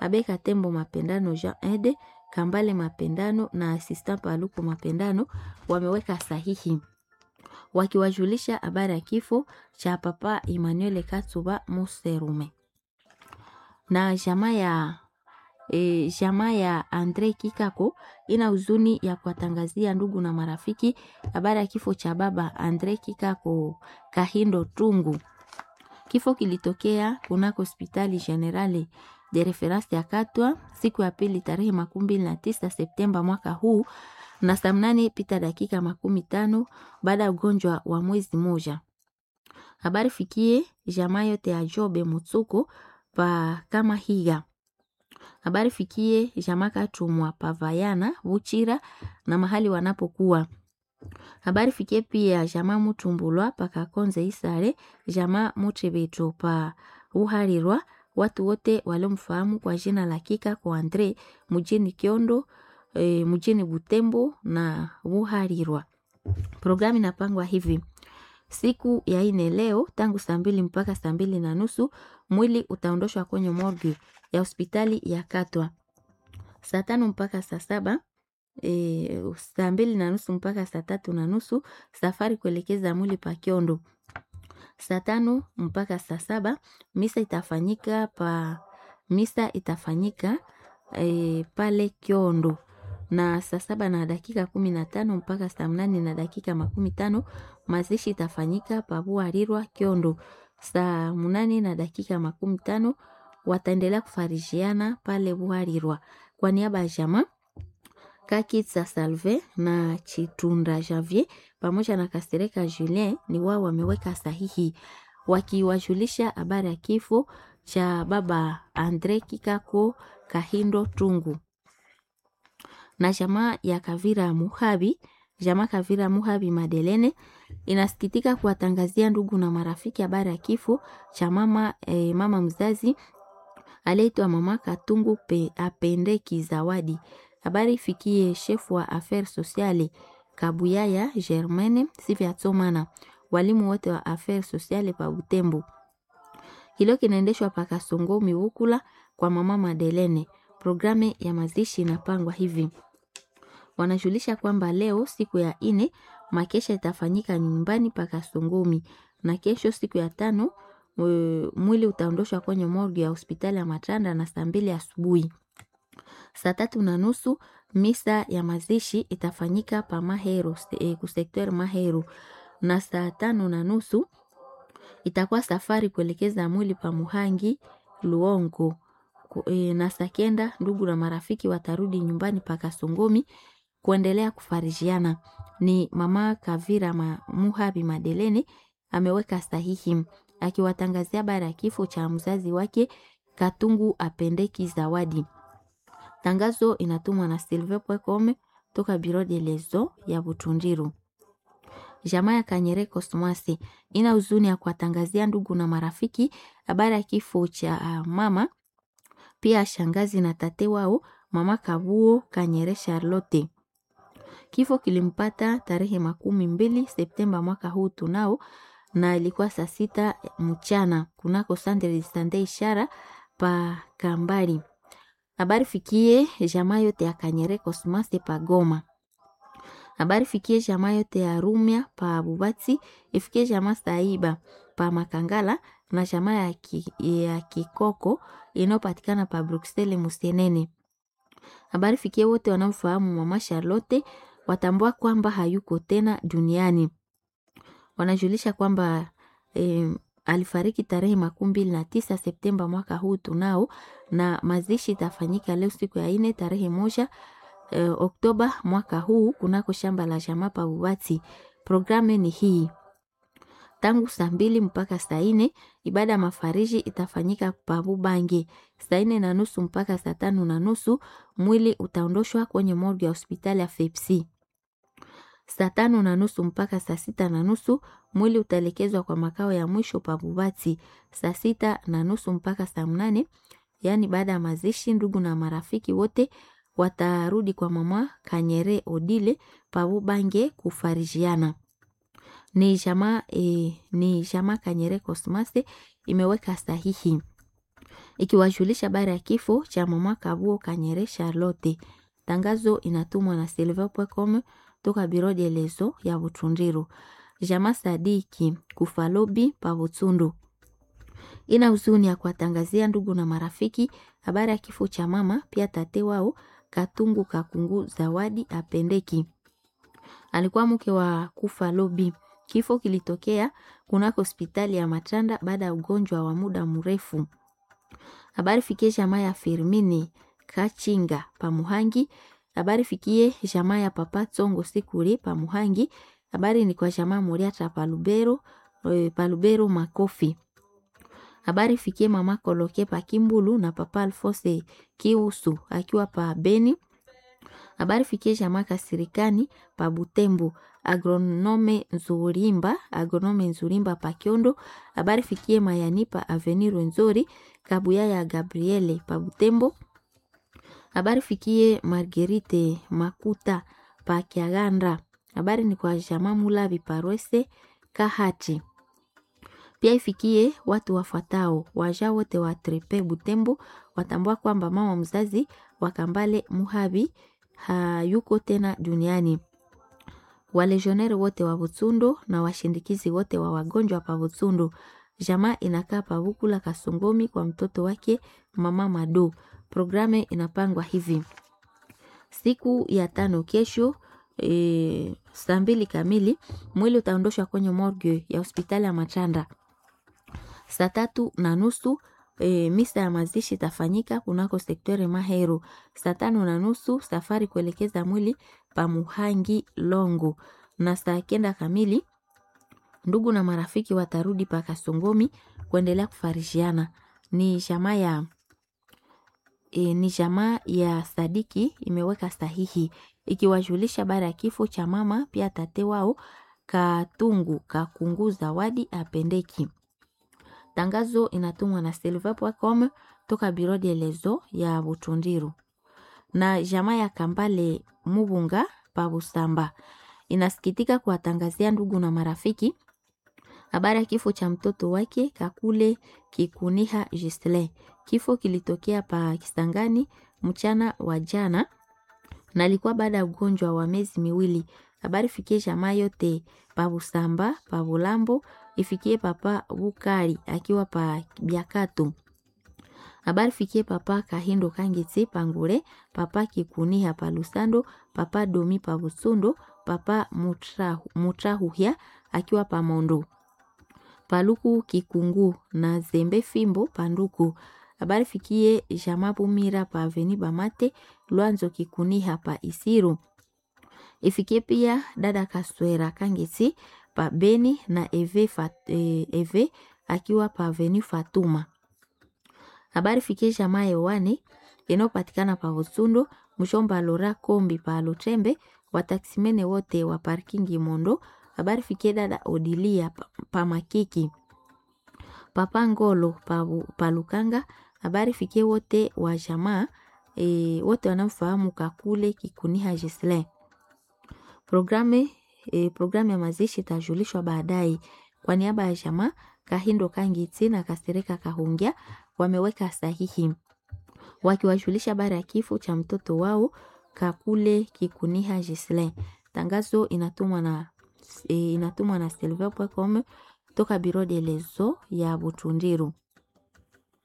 Abe Katembo Mapendano Jean Ede, Kambale Mapendano na Asista Paluku Mapendano wameweka sahihi wakiwajulisha habari ya kifo cha Papa Emmanuel Katsuba Muserume na jamaa ya e, jamaa ya Andre Kikako ina huzuni ya kuwatangazia ndugu na marafiki habari ya kifo cha baba Andre Kikako Kahindo Tungu. Kifo kilitokea kunako hospitali generale de reference ya Katwa siku ya pili tarehe makumi mbili na tisa Septemba mwaka huu na saa mnane pita dakika makumi tano baada ya ugonjwa wa mwezi moja. Habari fikie jamaa yote ya Jobe Mutsuko pa kama higa habari fikie jamaa Katumwa Pavayana Vuchira na mahali wanapokuwa. Habari fikie pia jamaa Mutumbulwa pakakonze Isare, jamaa Muchebeto pa Uharirwa, watu wote waliomfahamu kwa jina la Kika kwa Andre mjini Kiondo, e, mjini Butembo na Uharirwa. Programu inapangwa hivi siku ya ine leo tangu saa mbili mpaka saa mbili na nusu mwili utaondoshwa kwenye morgue ya hospitali ya Katwa. Saa tano mpaka saa saba e, saa mbili na nusu mpaka saa tatu na nusu safari kuelekeza mwili pa Kiondo. Saa tano mpaka saa saba misa itafanyika pa misa itafanyika e, pale Kiondo na saa saba na dakika kumi na tano mpaka saa mnane na dakika makumi tano mazishi itafanyika pabuarirwa Kiondo. Saa mnane na dakika makumi tano wataendelea kufarishiana pale Buharirwa. Kwa niaba ya jamaa Kakitsa Salve na Chitunda Javier pamoja na Kasereka Julien ni wao wameweka sahihi wakiwajulisha habari ya kifo cha baba Andre Kikako Kahindo Tungu na jamaa ya Kavira Muhabi, jamaa Kavira Muhabi Madelene inasikitika kuwatangazia ndugu na marafiki habari ya kifo cha mama, eh, mama mzazi aliyeitwa mama Katungu pe, Apendeki Zawadi. Habari ifikie shefu wa affaires sociale Kabuyaya Germaine Siviatsomana, walimu wote wa affaires sociale pa Butembo. Hilo kinaendeshwa pa Kasongo Miwukula kwa mama Madelene. Programu ya mazishi inapangwa hivi wanajulisha kwamba leo siku ya ine makesha itafanyika nyumbani pa Kasongomi na kesho siku ya tano mwili utaondoshwa kwenye morgue ya hospitali ya Matanda na saa mbili asubuhi. Saa tatu na nusu misa ya mazishi itafanyika pa Mahero e, kusekter Mahero na saa tano na nusu itakuwa safari kuelekeza mwili pa Muhangi Luongo e, na saa kenda ndugu na marafiki watarudi nyumbani pa Kasongomi kuendelea kufarijiana. Ni mama Kavira ma, Muhabi Madelene ameweka sahihi akiwatangazia habari ya kifo cha mzazi wake Katungu Apendeki Zawadi. Tangazo inatumwa na Silve Pwekome toka Biro de Lezo ya Butundiru. Jamaa ya Kanyere Kosmasi ina huzuni ya kuwatangazia ndugu na marafiki habari ya kifo cha uh, mama pia shangazi na tate wao mama Kabuo Kanyere Charlotte. Kifo kilimpata tarehe makumi mbili Septemba mwaka huu tunao, na ilikuwa saa sita mchana kunako Sandre Sande ishara pa Kambari. Habari fikie jamaa yote ya Kanyere Kosmase pa Goma. Habari fikie jamaa yote ya Rumia pa Bubati, ifikie jamaa Saiba pa Makangala na jamaa ya, ki, ya Kikoko inayopatikana pa Bruxelles Musienene. Habari fikie wote wanaofahamu mama Charlotte watambua kwamba hayuko tena duniani. Wanajulisha kwamba e, alifariki tarehe makumi mbili na tisa Septemba mwaka huu tunao, na mazishi itafanyika leo siku ya ine tarehe moja e, Oktoba mwaka huu kunako shamba la jamaa pa Bubati. Programu ni hii tangu saa mbili mpaka saa ine ibada ya mafariji itafanyika Pabubange. Saa ine na nusu mpaka saa tano na nusu mwili utaondoshwa kwenye morgue ya hospitali ya Fepsi. Saa tano na nusu mpaka saa sita na nusu mwili utaelekezwa kwa makao ya mwisho Pabubati. Saa sita na nusu mpaka saa mnane yaani baada ya mazishi, ndugu na marafiki wote watarudi kwa mama Kanyere Odile Pabubange kufarijiana ni jamaa e, ni jamaa Kanyere Kosmase imeweka sahihi ikiwajulisha habari ya kifo cha mama Kabuo Kanyere Charlotte. Tangazo inatumwa na silver.com toka biro de lezo ya Butundiru. Jama Sadiki Kufalobi pa Butsundu ina huzuni ya kuwatangazia ndugu na marafiki habari ya kifo cha mama pia tate wao Katungu Kakungu Zawadi Apendeki. Alikuwa mke wa Kufalobi. Kifo kilitokea kunako hospitali ya Matanda baada ya ugonjwa wa muda mrefu. Habari fikie jamaa ya Firmini Kachinga Pamuhangi. Habari fikie jamaa ya Papa Tsongo Sikuri Pamuhangi. Habari ni kwa jamaa Muriata Palubero, e, Palubero Makofi. Habari fikie mama Koloke pa Kimbulu na Papa Alfose Kiusu akiwa pa Beni. Habari fikie jamaa Kasirikani pa Butembo. Agronome Nzurimba, agronome Nzurimba pa Kiondo. Habari fikie Mayani pa Avenir Nzori, Kabuya ya Gabriele pa Butembo. Habari fikie Marguerite Makuta pa Kiaganda. Habari ni kwa jamaa Mulavi Parwese Kahati. Pia ifikie watu wafuatao waja wote wa Trepe Butembo watambua kwamba mama mzazi wa Kambale Muhabi hayuko tena duniani. Walejioneri wote wa Butsundo na washindikizi wote wa wagonjwa pa Butsundo. Jamaa inakaa pa Bukula Kasongomi kwa mtoto wake mama Mado. Programe inapangwa hivi: siku ya tano kesho e, saa mbili kamili mwili utaondoshwa kwenye morgue ya hospitali ya Machanda. Saa tatu na nusu e, misa ya mazishi itafanyika kunako sektori Mahero. Saa tano na nusu safari kuelekeza mwili pa Muhangi Longo, na saa kenda kamili ndugu na marafiki watarudi pa Kasongomi kuendelea kufarishiana. Ni jamaa ya e, ni jamaa ya Sadiki imeweka sahihi ikiwajulisha baada ya kifo cha mama pia tate wao Katungu Kakungu Zawadi Apendeki. Tangazo inatumwa na silver.com toka biro de lezo ya Butundiru. Na jamaa ya Kambale Mubunga pa Busamba inasikitika kuwatangazia ndugu na marafiki habari ya kifo cha mtoto wake Kakule Kikuniha Gisle. Kifo kilitokea pa Kisangani mchana wa jana na alikuwa baada ya ugonjwa wa miezi miwili. Habari fikie jamaa yote pa Busamba, pa Bulambo, ifikie papa Bukari akiwa pa Biakatu. Habari fikie papa Kahindo Kangitsi Pangure, papa Kikuniha pa Lusando, papa Domi pa Busundo, papa Mutrahu, Mutrahuhya akiwa pa Mondo. Paluku Kikungu na Zembe Fimbo Panduku. Habari fikie jamaa Bumira pa Aveni Bamate, Lwanzo Kikuniha pa Isiru. Ifikie pia dada Kaswera Kangitsi pa Beni na Eve, Fat, eh, Eve akiwa pa Aveni Fatuma. Habari fikie jamaa Yohane inayopatikana pa Busundo, Mshomba Lora Kombi pa Lutembe, wataksimene wote wa parkingi Mondo. Habari fikie dada Odilia pa, pa Makiki, papa Ngolo pa, pa Lukanga. Habari fikie wote wa jamaa e, wote wanaofahamu Kakule Kikuniha Gisle. Programe e, programu ya mazishi itajulishwa baadaye. Kwa niaba ya jamaa Kahindo Kangitsi na Kasereka Kahungia wameweka sahihi wakiwajulisha habari ya kifo cha mtoto wao Kakule Kikuniha Gisle. Tangazo inatumwa na e, inatumwa na silver.com toka biro de lezo ya Butundiru.